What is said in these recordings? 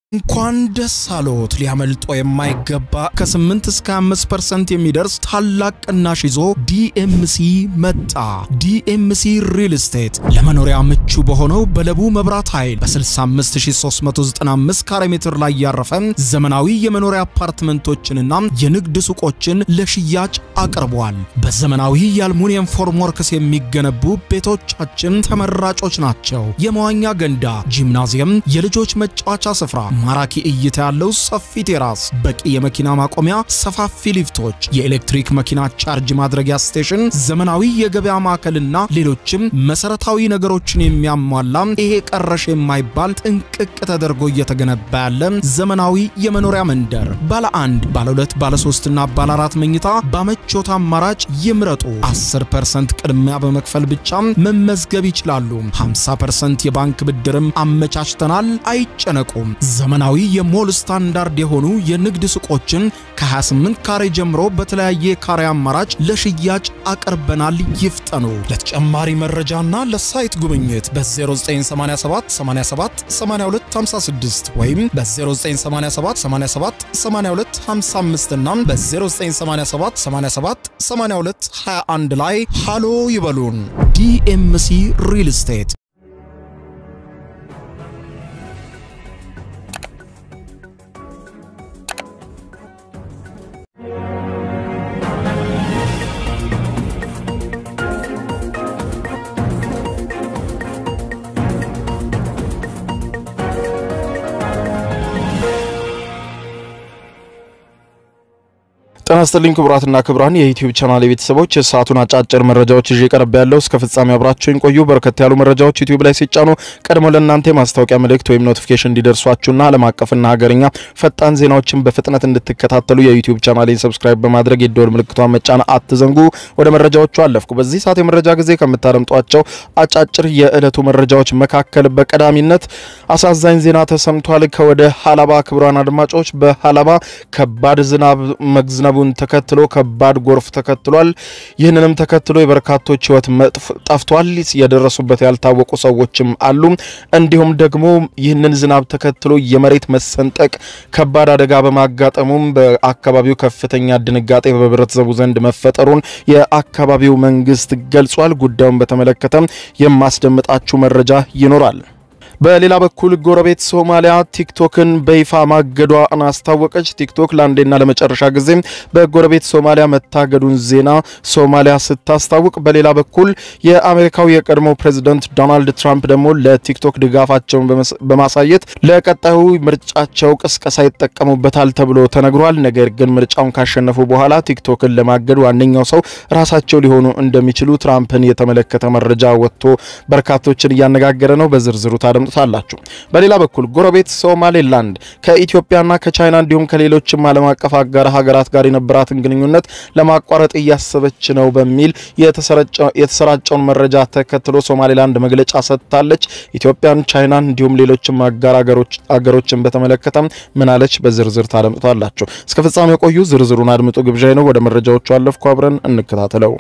እንኳን ደስ አሎት! ሊያመልጦ የማይገባ ከ8 እስከ 5% የሚደርስ ታላቅ ቅናሽ ይዞ ዲኤምሲ መጣ። ዲኤምሲ ሪል ስቴት ለመኖሪያ ምቹ በሆነው በለቡ መብራት ኃይል በ65395 ካሬ ሜትር ላይ ያረፈ ዘመናዊ የመኖሪያ አፓርትመንቶችንና የንግድ ሱቆችን ለሽያጭ አቅርቧል። በዘመናዊ የአልሙኒየም ፎርምወርክስ የሚገነቡ ቤቶቻችን ተመራጮች ናቸው። የመዋኛ ገንዳ፣ ጂምናዚየም፣ የልጆች መጫወቻ ስፍራ ማራኪ እይታ ያለው ሰፊ ቴራስ፣ በቂ የመኪና ማቆሚያ፣ ሰፋፊ ሊፍቶች፣ የኤሌክትሪክ መኪና ቻርጅ ማድረጊያ ስቴሽን፣ ዘመናዊ የገበያ ማዕከልና ሌሎችም መሰረታዊ ነገሮችን የሚያሟላ ይሄ ቀረሽ የማይባል ጥንቅቅ ተደርጎ እየተገነባ ያለ ዘመናዊ የመኖሪያ መንደር ባለ አንድ፣ ባለ ሁለት፣ ባለ ሶስትና ባለ አራት መኝታ በምቾት አማራጭ ይምረጡ። 10% ቅድሚያ በመክፈል ብቻ መመዝገብ ይችላሉ። 50% የባንክ ብድርም አመቻችተናል። አይጨነቁም። ዘመናዊ የሞል ስታንዳርድ የሆኑ የንግድ ሱቆችን ከ28 ካሬ ጀምሮ በተለያየ ካሬ አማራጭ ለሽያጭ አቅርበናል። ይፍጠኑ። ለተጨማሪ መረጃና ለሳይት ጉብኝት በ0987 87 82 56 ወይም በ0987 87 82 55 እና በ0987 87 82 21 ላይ ሃሎ ይበሉን። ዲኤምሲ ሪል ስቴት ጤና ይስጥልኝ ክቡራትና ክቡራን የዩቲዩብ ቻናል ቤተሰቦች የሰዓቱን አጫጭር መረጃዎች ይዤ ቀርብ ያለው እስከ ፍጻሜ አብራችሁን ቆዩ። በርከት ያሉ መረጃዎች ዩቲዩብ ላይ ሲጫኑ ቀድሞ ለእናንተ የማስታወቂያ መልእክት ወይም ኖቲፊኬሽን እንዲደርሷችሁና ዓለም አቀፍና ሀገርኛ ፈጣን ዜናዎችን በፍጥነት እንድትከታተሉ የዩቲዩብ ቻናሌን ሰብስክራይብ በማድረግ የደወል ምልክቷን መጫን አትዘንጉ። ወደ መረጃዎቹ አለፍኩ። በዚህ ሰዓት የመረጃ ጊዜ ከምታደምጧቸው አጫጭር የዕለቱ መረጃዎች መካከል በቀዳሚነት አሳዛኝ ዜና ተሰምቷል። ከወደ ሀላባ ክቡራን አድማጮች በሀላባ ከባድ ዝናብ መዝነቡ ተከትሎ ከባድ ጎርፍ ተከትሏል። ይህንንም ተከትሎ የበርካቶች ሕይወት ጠፍቷል። የደረሱበት ያልታወቁ ሰዎችም አሉ። እንዲሁም ደግሞ ይህንን ዝናብ ተከትሎ የመሬት መሰንጠቅ ከባድ አደጋ በማጋጠሙም በአካባቢው ከፍተኛ ድንጋጤ በህብረተሰቡ ዘንድ መፈጠሩን የአካባቢው መንግስት ገልጿል። ጉዳዩን በተመለከተ የማስደምጣችሁ መረጃ ይኖራል። በሌላ በኩል ጎረቤት ሶማሊያ ቲክቶክን በይፋ ማገዷን አስታወቀች። ቲክቶክ ለአንዴና ለመጨረሻ ጊዜ በጎረቤት ሶማሊያ መታገዱን ዜና ሶማሊያ ስታስታውቅ፣ በሌላ በኩል የአሜሪካው የቀድሞ ፕሬዚደንት ዶናልድ ትራምፕ ደግሞ ለቲክቶክ ድጋፋቸውን በማሳየት ለቀጣዩ ምርጫቸው ቅስቀሳ ይጠቀሙበታል ተብሎ ተነግሯል። ነገር ግን ምርጫውን ካሸነፉ በኋላ ቲክቶክን ለማገድ ዋነኛው ሰው ራሳቸው ሊሆኑ እንደሚችሉ ትራምፕን የተመለከተ መረጃ ወጥቶ በርካቶችን እያነጋገረ ነው። በዝርዝሩ ታደምጡ ታላችሁ። በሌላ በኩል ጎረቤት ሶማሌላንድ ከኢትዮጵያና ከቻይና እንዲሁም ከሌሎችም ዓለም አቀፍ አጋር ሀገራት ጋር የነበራትን ግንኙነት ለማቋረጥ እያሰበች ነው በሚል የተሰራጨውን መረጃ ተከትሎ ሶማሌላንድ መግለጫ ሰጥታለች። ኢትዮጵያን፣ ቻይናን እንዲሁም ሌሎችም አጋር አገሮችን በተመለከተ ምን አለች? በዝርዝር ታደምጡታላችሁ። እስከ ፍጻሜ የቆዩ ዝርዝሩን አድምጡ ግብዣ ነው። ወደ መረጃዎቹ አለፍኩ። አብረን እንከታተለው።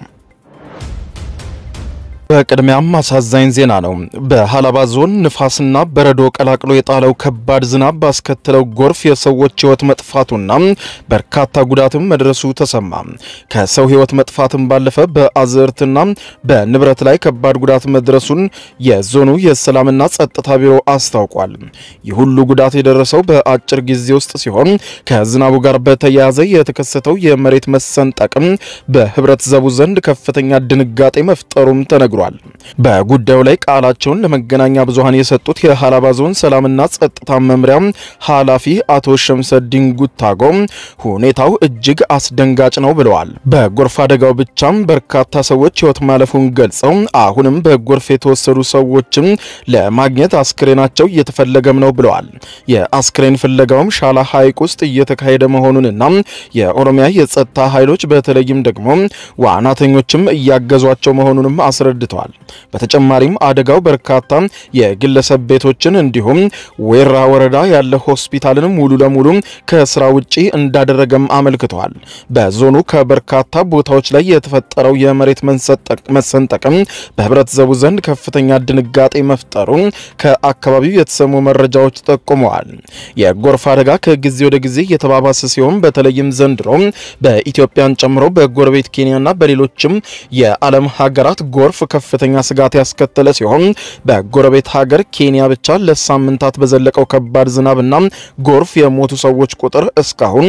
በቅድሚያም አሳዛኝ ዜና ነው። በሀላባ ዞን ንፋስና በረዶ ቀላቅሎ የጣለው ከባድ ዝናብ ባስከተለው ጎርፍ የሰዎች ሕይወት መጥፋቱና በርካታ ጉዳትም መድረሱ ተሰማ። ከሰው ሕይወት መጥፋትም ባለፈ በአዝርትና በንብረት ላይ ከባድ ጉዳት መድረሱን የዞኑ የሰላምና ጸጥታ ቢሮ አስታውቋል። ይህ ሁሉ ጉዳት የደረሰው በአጭር ጊዜ ውስጥ ሲሆን ከዝናቡ ጋር በተያያዘ የተከሰተው የመሬት መሰንጠቅም በህብረተሰቡ ዘንድ ከፍተኛ ድንጋጤ መፍጠሩም ተነግሯል። በጉዳዩ ላይ ቃላቸውን ለመገናኛ ብዙሃን የሰጡት የሀላባ ዞን ሰላምና ጸጥታ መምሪያ ኃላፊ አቶ ሸምሰዲን ጉታጎ ሁኔታው እጅግ አስደንጋጭ ነው ብለዋል። በጎርፍ አደጋው ብቻም በርካታ ሰዎች ሕይወት ማለፉን ገልጸው አሁንም በጎርፍ የተወሰዱ ሰዎችም ለማግኘት አስክሬናቸው እየተፈለገም ነው ብለዋል። የአስክሬን ፍለጋውም ሻላ ሐይቅ ውስጥ እየተካሄደ መሆኑንና የኦሮሚያ የጸጥታ ኃይሎች በተለይም ደግሞ ዋናተኞችም እያገዟቸው መሆኑንም አስረድተዋል። አስረድተዋል። በተጨማሪም አደጋው በርካታ የግለሰብ ቤቶችን እንዲሁም ዌራ ወረዳ ያለ ሆስፒታልን ሙሉ ለሙሉ ከስራ ውጪ እንዳደረገም አመልክተዋል። በዞኑ ከበርካታ ቦታዎች ላይ የተፈጠረው የመሬት መሰንጠቅም በህብረተሰቡ ዘንድ ከፍተኛ ድንጋጤ መፍጠሩ ከአካባቢው የተሰሙ መረጃዎች ጠቁመዋል። የጎርፍ አደጋ ከጊዜ ወደ ጊዜ የተባባሰ ሲሆን በተለይም ዘንድሮ በኢትዮጵያን ጨምሮ በጎረቤት ኬንያና በሌሎችም የዓለም ሀገራት ጎርፍ ከፍተኛ ስጋት ያስከተለ ሲሆን በጎረቤት ሀገር ኬንያ ብቻ ለሳምንታት በዘለቀው ከባድ ዝናብና ጎርፍ የሞቱ ሰዎች ቁጥር እስካሁን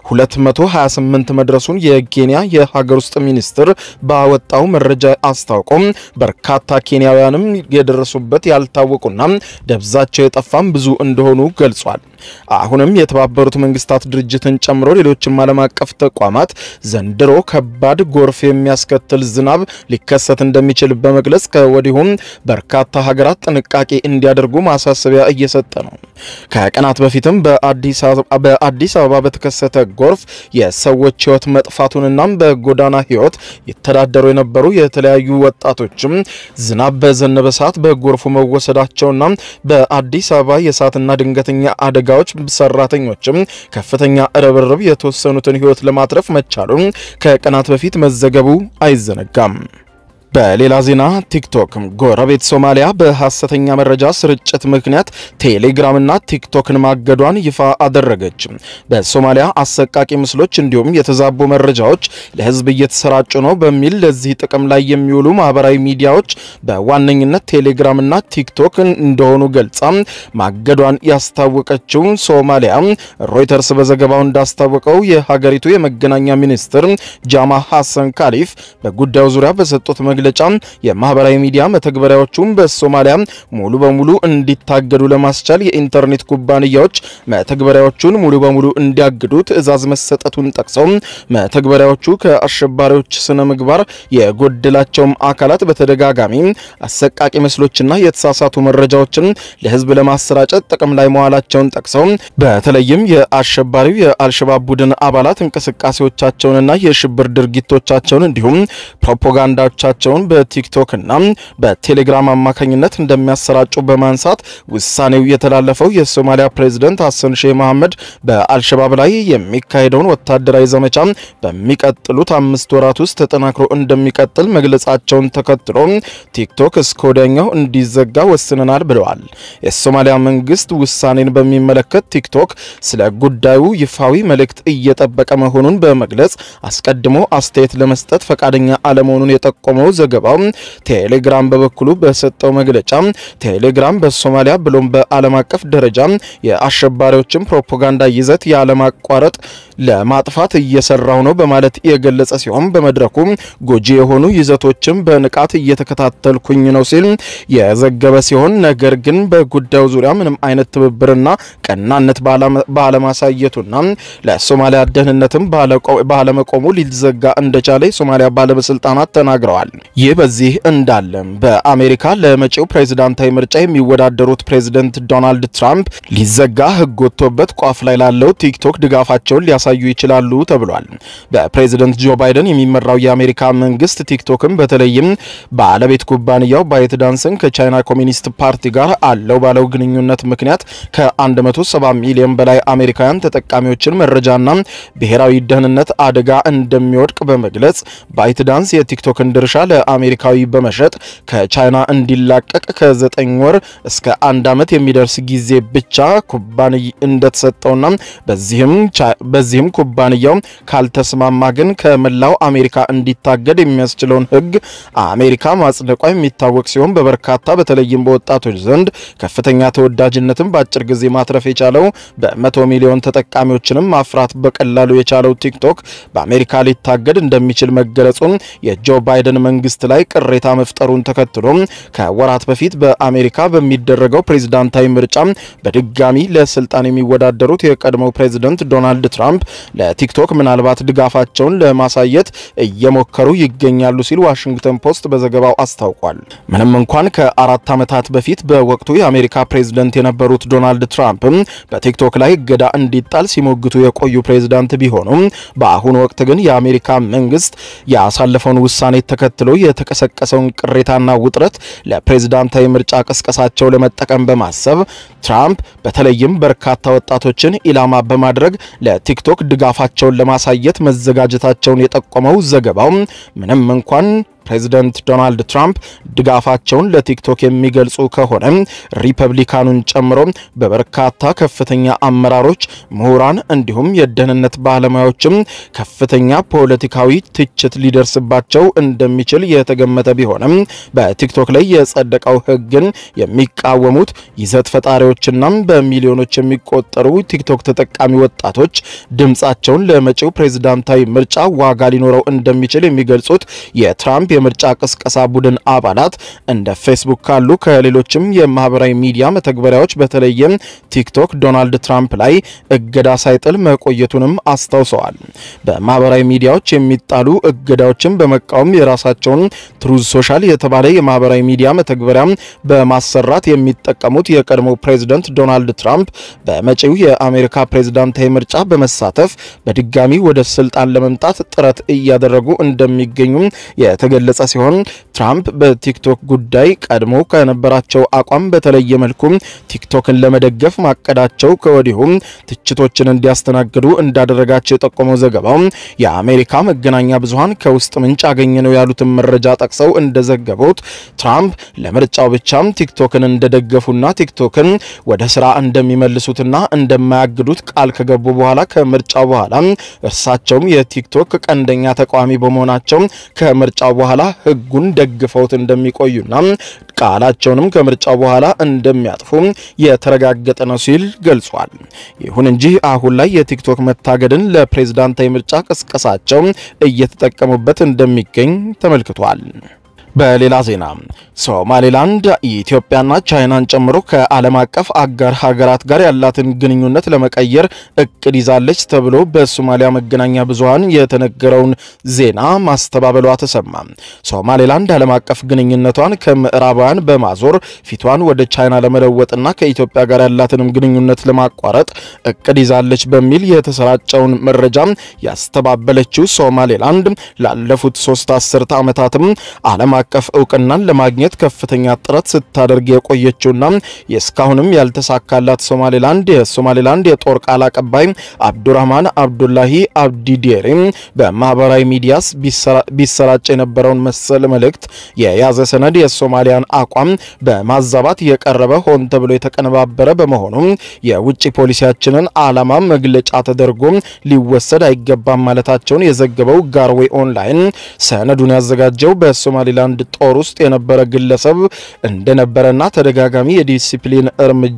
228 መድረሱን የኬንያ የሀገር ውስጥ ሚኒስትር ባወጣው መረጃ አስታውቆም በርካታ ኬንያውያንም የደረሱበት ያልታወቁና ደብዛቸው የጠፋም ብዙ እንደሆኑ ገልጿል። አሁንም የተባበሩት መንግስታት ድርጅትን ጨምሮ ሌሎችም ዓለም አቀፍ ተቋማት ዘንድሮ ከባድ ጎርፍ የሚያስከትል ዝናብ ሊከሰት እንደሚችል በመግለጽ ከወዲሁም በርካታ ሀገራት ጥንቃቄ እንዲያደርጉ ማሳሰቢያ እየሰጠ ነው። ከቀናት በፊትም በአዲስ አበባ በተከሰተ ጎርፍ የሰዎች ሕይወት መጥፋቱንና በጎዳና ሕይወት ይተዳደሩ የነበሩ የተለያዩ ወጣቶችም ዝናብ በዘነበ ሰዓት በጎርፉ መወሰዳቸውና በአዲስ አበባ የእሳትና ድንገተኛ አደጋዎች ሰራተኞችም ከፍተኛ ርብርብ የተወሰኑትን ሕይወት ለማትረፍ መቻሉን ከቀናት በፊት መዘገቡ አይዘነጋም። በሌላ ዜና ቲክቶክ ጎረቤት ሶማሊያ በሐሰተኛ መረጃ ስርጭት ምክንያት ቴሌግራምና ቲክቶክን ማገዷን ይፋ አደረገች። በሶማሊያ አሰቃቂ ምስሎች እንዲሁም የተዛቡ መረጃዎች ለሕዝብ እየተሰራጩ ነው በሚል ለዚህ ጥቅም ላይ የሚውሉ ማህበራዊ ሚዲያዎች በዋነኝነት ቴሌግራምና ቲክቶክ እንደሆኑ ገልጻ ማገዷን ያስታወቀችው ሶማሊያ ሮይተርስ በዘገባው እንዳስታወቀው የሀገሪቱ የመገናኛ ሚኒስትር ጃማ ሐሰን ካሊፍ በጉዳዩ ዙሪያ በሰጡት መግለጫ የማህበራዊ ሚዲያ መተግበሪያዎቹን በሶማሊያ ሙሉ በሙሉ እንዲታገዱ ለማስቻል የኢንተርኔት ኩባንያዎች መተግበሪያዎቹን ሙሉ በሙሉ እንዲያግዱ ትዕዛዝ መሰጠቱን ጠቅሰው መተግበሪያዎቹ ከአሸባሪዎች ስነ ምግባር የጎደላቸውም አካላት በተደጋጋሚ አሰቃቂ ምስሎችና የተሳሳቱ መረጃዎችን ለህዝብ ለማሰራጨት ጥቅም ላይ መዋላቸውን ጠቅሰው በተለይም የአሸባሪው የአልሸባብ ቡድን አባላት እንቅስቃሴዎቻቸውንና የሽብር ድርጊቶቻቸውን እንዲሁም ፕሮፓጋንዳዎቻቸውን በቲክቶክና በቴሌግራም አማካኝነት እንደሚያሰራጩ በማንሳት ውሳኔው የተላለፈው የሶማሊያ ፕሬዝደንት ሀሰን ሼህ መሐመድ በአልሸባብ ላይ የሚካሄደውን ወታደራዊ ዘመቻ በሚቀጥሉት አምስት ወራት ውስጥ ተጠናክሮ እንደሚቀጥል መግለጻቸውን ተከትሎ ቲክቶክ እስከ ወዲያኛው እንዲዘጋ ወስነናል ብለዋል። የሶማሊያ መንግስት ውሳኔን በሚመለከት ቲክቶክ ስለ ጉዳዩ ይፋዊ መልእክት እየጠበቀ መሆኑን በመግለጽ አስቀድሞ አስተያየት ለመስጠት ፈቃደኛ አለመሆኑን የጠቆመው ዘገባው ቴሌግራም በበኩሉ በሰጠው መግለጫ ቴሌግራም በሶማሊያ ብሎም በዓለም አቀፍ ደረጃ የአሸባሪዎችን ፕሮፓጋንዳ ይዘት ያለማቋረጥ ለማጥፋት እየሰራው ነው በማለት የገለጸ ሲሆን በመድረኩ ጎጂ የሆኑ ይዘቶችን በንቃት እየተከታተልኩኝ ነው ሲል የዘገበ ሲሆን ነገር ግን በጉዳዩ ዙሪያ ምንም አይነት ትብብርና ቀናነት ባለማሳየቱና ለሶማሊያ ደህንነትም ባለመቆሙ ሊዘጋ እንደቻለ የሶማሊያ ባለስልጣናት ተናግረዋል። ይህ በዚህ እንዳለ በአሜሪካ ለመጪው ፕሬዝዳንታዊ ምርጫ የሚወዳደሩት ፕሬዝደንት ዶናልድ ትራምፕ ሊዘጋ ሕግ ወጥቶበት ቋፍ ላይ ላለው ቲክቶክ ድጋፋቸውን ሊያሳዩ ይችላሉ ተብሏል። በፕሬዝደንት ጆ ባይደን የሚመራው የአሜሪካ መንግስት ቲክቶክን በተለይም ባለቤት ኩባንያው ባይት ዳንስን ከቻይና ኮሚኒስት ፓርቲ ጋር አለው ባለው ግንኙነት ምክንያት ከ170 ሚሊዮን በላይ አሜሪካውያን ተጠቃሚዎችን መረጃና ብሔራዊ ደህንነት አደጋ እንደሚወድቅ በመግለጽ ባይት ዳንስ የቲክቶክን ድርሻ ለአሜሪካዊ በመሸጥ ከቻይና እንዲላቀቅ ከ9 ወር እስከ አንድ ዓመት የሚደርስ ጊዜ ብቻ ኩባንያ እንደተሰጠውና በዚህም ኩባንያው ካልተስማማ ግን ከመላው አሜሪካ እንዲታገድ የሚያስችለውን ሕግ አሜሪካ ማጽደቋ የሚታወቅ ሲሆን በበርካታ በተለይም በወጣቶች ዘንድ ከፍተኛ ተወዳጅነትን በአጭር ጊዜ ማትረፍ የቻለው በመቶ ሚሊዮን ተጠቃሚዎችንም ማፍራት በቀላሉ የቻለው ቲክቶክ በአሜሪካ ሊታገድ እንደሚችል መገለጹን የጆ ባይደን መንግስት ላይ ቅሬታ መፍጠሩን ተከትሎ ከወራት በፊት በአሜሪካ በሚደረገው ፕሬዝዳንታዊ ምርጫ በድጋሚ ለስልጣን የሚወዳደሩት የቀድሞው ፕሬዝደንት ዶናልድ ትራምፕ ለቲክቶክ ምናልባት ድጋፋቸውን ለማሳየት እየሞከሩ ይገኛሉ ሲል ዋሽንግተን ፖስት በዘገባው አስታውቋል። ምንም እንኳን ከአራት ዓመታት በፊት በወቅቱ የአሜሪካ ፕሬዝደንት የነበሩት ዶናልድ ትራምፕም በቲክቶክ ላይ እገዳ እንዲጣል ሲሞግቱ የቆዩ ፕሬዝዳንት ቢሆኑም በአሁኑ ወቅት ግን የአሜሪካ መንግስት ያሳለፈውን ውሳኔ ተከትሎ የተቀሰቀሰውን ቅሬታና ውጥረት ለፕሬዝዳንታዊ ምርጫ ቅስቀሳቸው ለመጠቀም በማሰብ ትራምፕ በተለይም በርካታ ወጣቶችን ኢላማ በማድረግ ለቲክቶክ ድጋፋቸውን ለማሳየት መዘጋጀታቸውን የጠቆመው ዘገባው ምንም እንኳን ፕሬዚደንት ዶናልድ ትራምፕ ድጋፋቸውን ለቲክቶክ የሚገልጹ ከሆነ ሪፐብሊካኑን ጨምሮ በበርካታ ከፍተኛ አመራሮች፣ ምሁራን እንዲሁም የደህንነት ባለሙያዎችም ከፍተኛ ፖለቲካዊ ትችት ሊደርስባቸው እንደሚችል የተገመተ ቢሆንም በቲክቶክ ላይ የጸደቀው ሕግን የሚቃወሙት ይዘት ፈጣሪዎችና በሚሊዮኖች የሚቆጠሩ ቲክቶክ ተጠቃሚ ወጣቶች ድምፃቸውን ለመጪው ፕሬዝዳንታዊ ምርጫ ዋጋ ሊኖረው እንደሚችል የሚገልጹት የትራምፕ የምርጫ ቅስቀሳ ቡድን አባላት እንደ ፌስቡክ ካሉ ከሌሎችም የማህበራዊ ሚዲያ መተግበሪያዎች በተለይም ቲክቶክ ዶናልድ ትራምፕ ላይ እገዳ ሳይጥል መቆየቱንም አስታውሰዋል። በማህበራዊ ሚዲያዎች የሚጣሉ እገዳዎችን በመቃወም የራሳቸውን ትሩዝ ሶሻል የተባለ የማህበራዊ ሚዲያ መተግበሪያ በማሰራት የሚጠቀሙት የቀድሞ ፕሬዝደንት ዶናልድ ትራምፕ በመጪው የአሜሪካ ፕሬዝዳንታዊ ምርጫ በመሳተፍ በድጋሚ ወደ ስልጣን ለመምጣት ጥረት እያደረጉ እንደሚገኙ የተገለጸ ሲሆን ትራምፕ በቲክቶክ ጉዳይ ቀድሞ ከነበራቸው አቋም በተለየ መልኩ ቲክቶክን ለመደገፍ ማቀዳቸው ከወዲሁም ትችቶችን እንዲያስተናግዱ እንዳደረጋቸው የጠቆመው ዘገባው የአሜሪካ መገናኛ ብዙኃን ከውስጥ ምንጭ አገኘ ነው ያሉትን መረጃ ጠቅሰው እንደዘገቡት ትራምፕ ለምርጫው ብቻም ቲክቶክን እንደደገፉና ቲክቶክን ወደ ስራ እንደሚመልሱትና እንደማያግዱት ቃል ከገቡ በኋላ ከምርጫው በኋላ እርሳቸውም የቲክቶክ ቀንደኛ ተቃዋሚ በመሆናቸው ከምርጫው በኋላ ሕጉን ደግፈውት እንደሚቆዩና ቃላቸውንም ከምርጫው በኋላ እንደሚያጥፉ የተረጋገጠ ነው ሲል ገልጿል። ይሁን እንጂ አሁን ላይ የቲክቶክ መታገድን ለፕሬዝዳንታዊ ምርጫ ቅስቀሳቸው እየተጠቀሙበት እንደሚገኝ ተመልክቷል። በሌላ ዜና ሶማሌላንድ ኢትዮጵያና ቻይናን ጨምሮ ከዓለም አቀፍ አጋር ሀገራት ጋር ያላትን ግንኙነት ለመቀየር እቅድ ይዛለች ተብሎ በሶማሊያ መገናኛ ብዙኃን የተነገረውን ዜና ማስተባበሏ ተሰማ። ሶማሌላንድ ዓለም አቀፍ ግንኙነቷን ከምዕራባውያን በማዞር ፊቷን ወደ ቻይና ለመለወጥና ከኢትዮጵያ ጋር ያላትንም ግንኙነት ለማቋረጥ እቅድ ይዛለች በሚል የተሰራጨውን መረጃ ያስተባበለችው ሶማሌላንድ ላለፉት ሶስት አስርተ ዓመታትም ዓለም አቀፍ እውቅናን ለማግኘት ከፍተኛ ጥረት ስታደርግ የቆየችውና የእስካሁንም ያልተሳካላት ሶማሌላንድ የሶማሌላንድ የጦር ቃል አቀባይ አብዱራህማን አብዱላሂ አብዲዴሬ በማህበራዊ ሚዲያስ ቢሰራጭ የነበረውን መሰል መልእክት የያዘ ሰነድ የሶማሊያን አቋም በማዛባት የቀረበ ሆን ተብሎ የተቀነባበረ በመሆኑ የውጭ ፖሊሲያችንን ዓላማ መግለጫ ተደርጎ ሊወሰድ አይገባም ማለታቸውን የዘገበው ጋርዌ ኦንላይን ሰነዱን ያዘጋጀው በሶማሌላንድ ጦር ውስጥ የነበረ ግለሰብ እንደነበረና ተደጋጋሚ የዲሲፕሊን እርምጃ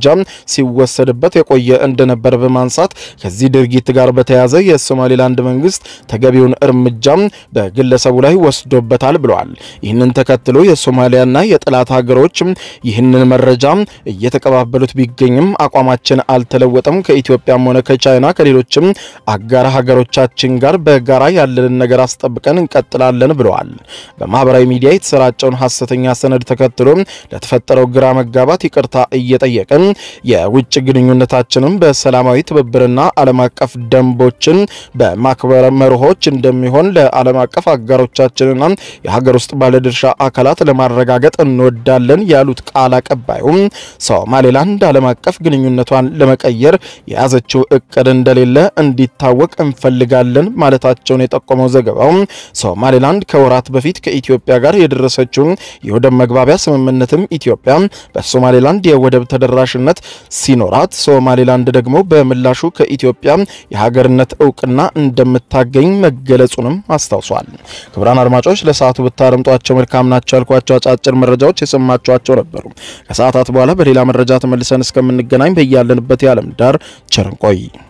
ሲወሰድበት የቆየ እንደነበር በማንሳት ከዚህ ድርጊት ጋር በተያያዘ የሶማሌላንድ መንግስት ተገቢውን እርምጃ በግለሰቡ ላይ ወስዶበታል ብለዋል። ይህንን ተከትሎ የሶማሊያና የጠላት ሀገሮች ይህንን መረጃ እየተቀባበሉት ቢገኝም አቋማችን አልተለወጠም፣ ከኢትዮጵያም ሆነ ከቻይና ከሌሎችም አጋር ሀገሮቻችን ጋር በጋራ ያለንን ነገር አስጠብቀን እንቀጥላለን ብለዋል። በማህበራዊ ሚዲያ የተሰራጨውን ሐሰተኛ ሰነድ ተከትሎ ለተፈጠረው ግራ መጋባት ይቅርታ እየጠየቅን የውጭ ግንኙነታችንም በሰላማዊ ትብብርና ዓለም አቀፍ ደንቦችን በማክበር መርሆች እንደሚሆን ለዓለም አቀፍ አጋሮቻችንና የሀገር ውስጥ ባለድርሻ አካላት ለማረጋገጥ እንወዳለን ያሉት ቃል አቀባዩም ሶማሌላንድ ዓለም አቀፍ ግንኙነቷን ለመቀየር የያዘችው እቅድ እንደሌለ እንዲታወቅ እንፈልጋለን ማለታቸውን የጠቆመው ዘገባው ሶማሌላንድ ከወራት በፊት ከኢትዮጵያ ጋር የደረሰችውን የወደብ መግባቢያ ስምምነትም ኢትዮጵያ በሶማሌላንድ የወደብ ተደራሽነት ሲኖራት ሶማሌላንድ ደግሞ በምላሹ ከኢትዮጵያ የሀገርነት እውቅና እንደምታገኝ መገለጹንም አስታውሷል። ክቡራን አድማጮች ለሰዓቱ ብታደምጧቸው መልካም ናቸው ያልኳቸው አጫጭር መረጃዎች የሰማችኋቸው ነበሩ። ከሰዓታት በኋላ በሌላ መረጃ ተመልሰን እስከምንገናኝ በያለንበት የዓለም ዳር ቸር እንቆይ።